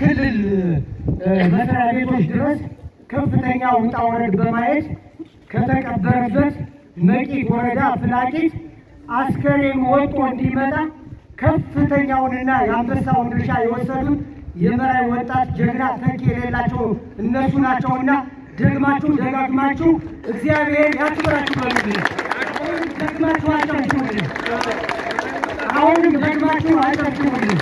ክልል መስሪያ ቤቶች ድረስ ከፍተኛ ውጣ ውረድ በማየት ከተቀበረበት መቂት ወረዳ ፍላቂት አስከሬን ወጥቶ እንዲመጣ ከፍተኛውንና የአንበሳውን ድርሻ የወሰዱት የመራዊ ወጣት ጀግና ተኪ የሌላቸው እነሱ ናቸውና ደግማችሁ ደጋግማችሁ እግዚአብሔር ያክብራችሁ በሉልኝ። አሁንም ደግማችሁ አጨብጭቡልኝ። አሁንም ደግማችሁ አጨብጭቡልኝ።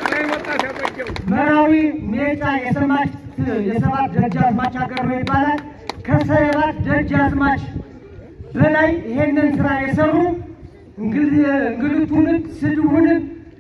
መራዊ ሜጫ የሰማች የሰባት ደጃዝማች ሀገር ነው ይባላል። ከሰባት ደጃዝማች በላይ ይሄንን ስራ የሰሩ እንግልቱንም ስድቡንም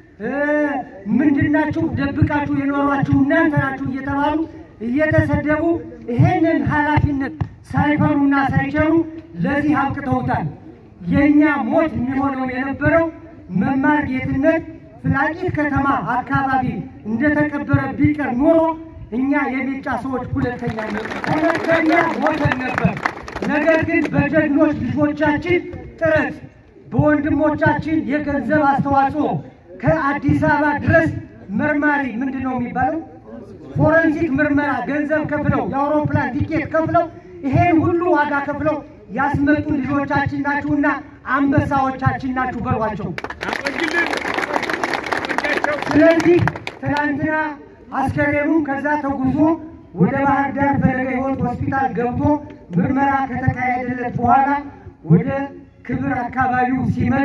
ምንድናችሁ ደብቃችሁ የኖሯችሁ እናንተ ናችሁ እየተባሉ እየተሰደቡ ይሄንን ኃላፊነት ሳይፈሩና ሳይቸሩ ለዚህ አብቅተውታል። የእኛ ሞት የሚሆነው የነበረው መማር ጌትነት ፍላቂት ከተማ አካባቢ እንደተቀበረ ቢቀር ኖሮ እኛ የሜጫ ሰዎች ሁለተኛ ሁለተኛ ሞተን ነበር። ነገር ግን በጀግኖች ልጆቻችን ጥረት በወንድሞቻችን የገንዘብ አስተዋጽኦ ከአዲስ አበባ ድረስ መርማሪ ምንድን ነው የሚባለው ፎረንሲክ ምርመራ ገንዘብ ከፍለው የአውሮፕላን ቲኬት ከፍለው ይሄን ሁሉ ዋጋ ከፍለው ያስመጡ ልጆቻችን ናችሁና አንበሳዎቻችን ናችሁ በሏቸው። ስለዚህ ትናንትና አስከሬኑ ከዛ ተጉዞ ወደ ባህር ዳር ፈለገ ሕይወት ሆስፒታል ገብቶ ምርመራ ከተካሄደለት በኋላ ወደ ክብር አካባቢው ሲመጣ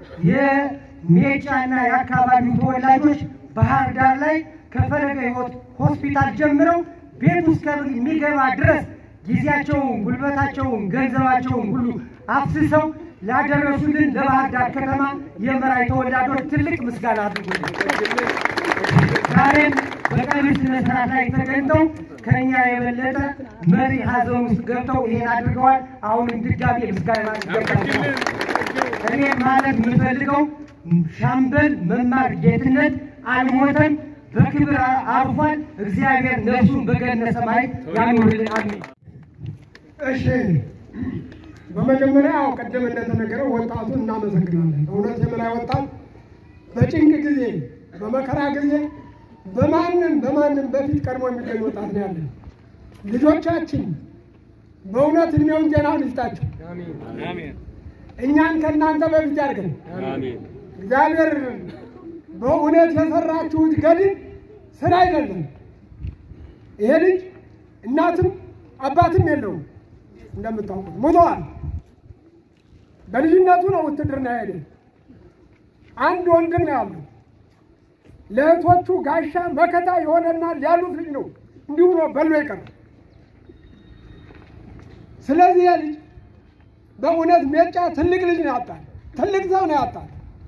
የሜጫና የአካባቢው ተወላጆች ባህር ዳር ላይ ከፈለገ ሕይወት ሆስፒታል ጀምረው ቤት ውስጥ የሚገባ ድረስ ጊዜያቸውን፣ ጉልበታቸውን፣ ገንዘባቸውን ሁሉ አፍስሰው ላደረሱልን ለባህር ዳር ከተማ የመራዊ ተወላጆች ትልቅ ምስጋና አድርጉልን። ዛሬም በቀብር ስነ ስርዓት ላይ ተገኝተው ከእኛ የበለጠ መሪ ሀዘን ውስጥ ገብተው ይሄን አድርገዋል። አሁንም ድጋሜ ምስጋና ይገባቸዋል። እኔ ማለት የምፈልገው ሻምበል መማር ጌትነት አልሞተም፣ በክብር አርፏል። እግዚአብሔር ነፍሱን በገነት ሰማይ ያኑርልን። አሜን። እሺ በመጀመሪያ ያው ቀደም እንደተነገረው ወጣቱን እናመሰግናለን። እውነት የመላይ ወጣት በጭንቅ ጊዜ በመከራ ጊዜ በማንም በማንም በፊት ቀድሞ የሚገኝ ወጣት ነው ያለን። ልጆቻችን በእውነት እድሜውን ጤናውን ይስጣቸው። እኛን ከእናንተ በፊት ያድርገን። እግዚአብሔር በእውነት የሰራችሁት ገድል ስራ አይደለም። ይሄ ልጅ እናትም አባትም የለውም እንደምታውቁት ሞተዋል። በልጅነቱ ነው ውትድርና ሄደ። አንድ ወንድም ነው ያለው። ለእህቶቹ ጋሻ መከታ የሆነና ያሉት ልጅ ነው። እንዲሁ ነው በሎ ይቀር። ስለዚህ ይህ ልጅ በእውነት ሜጫ ትልቅ ልጅ ነው ያጣል። ትልቅ ሰው ነው ያጣል።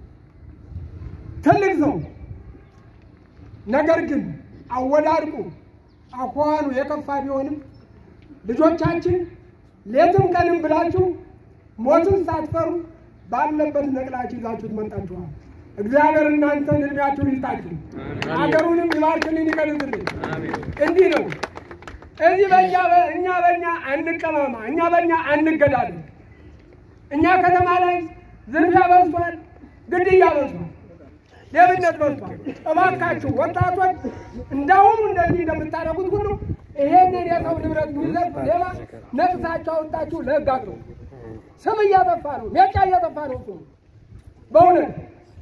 ትልቅ ሰው ነገር ግን አወዳድቁ አኳኋኑ የከፋ ቢሆንም ልጆቻችን ሌትም ቀንም ብላችሁ ሞትን ሳትፈሩ ባለበት ነቅላችሁ ይዛችሁት መጣችኋል። እግዚአብሔር እናንተን እድሜያችሁን ይስጣችሁ፣ አገሩንም ይባርክልን፣ ይቀልጥልን። እንዲህ ነው። እዚህ በእኛ እኛ በእኛ አንቀማማ፣ እኛ በእኛ አንገዳለን። እኛ ከተማ ላይ ዝርፊያ በዝቷል፣ ግድያ በዝቷል፣ ሌብነት በዝቷል። እባካችሁ ወጣቶች እንዳሁኑ እንደዚህ እንደምታደርጉት ሁሉ ይሄንን የሰው ንብረት ሚዘርፍ ሌባ ነቅሳችሁ አውጣችሁ ለሕግ አቅርቡ። ስም እያጠፋ ነው፣ ሜጫ እያጠፋ ነው። እሱ በእውነት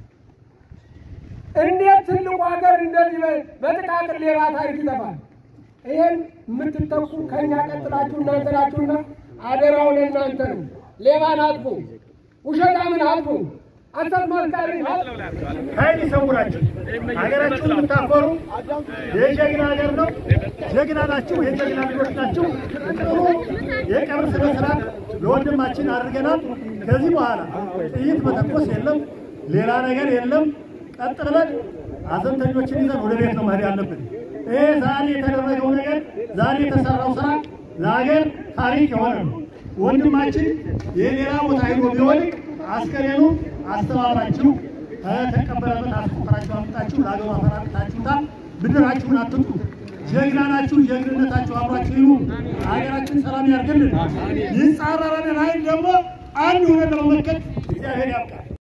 እንዴት ትልቁ ሀገር እንደዚህ በጥቃቅን ሌባ ታሪክ ይጠፋል? ይሄን የምትተኩ ከእኛ ቀጥላችሁ እናንተ ናችሁና አደራውን እናንተ ነው። ሌባን አጥፉ፣ ውሸታምን አጥፉ፣ አሰት መስካሪ ኃይል ይሰውራችሁ። ሀገራችሁን የምታኮሩ የጀግና ሀገር ነው። ጀግና ናችሁ፣ የጀግና ልጆች ናችሁ። ጥሩ የቀብር ስነ ስርዓት ለወንድማችን አድርገናል። ከዚህ በኋላ ጥይት መተኮስ የለም፣ ሌላ ነገር የለም። ቀጥ ብለን ሀዘንተኞችን ይዘን ወደ ቤት ነው መሄድ ያለብን። ይሄ ዛሬ የተደረገው ነገር ዛሬ የተሰራው ስራ ለሀገር ታሪክ የሆነ ነው። ወንድማችን የሌላ ቦታ ሄዶ ቢሆን አስከሬኑ አስተባብራችሁ ከተቀበለበት አስቆጥራችሁ አምጣችሁ ለሀገሩ አፈራርታችሁታል። ብድራችሁን አትጡ። ጀግና ናችሁ። ጀግንነታችሁ አብራችሁ ይሁን። ሀገራችን ሰላም ያርግልን። ይጻረረንን ኃይል ደግሞ አንድ ሆነን ለመመከት እግዚአብሔር ያብቃል።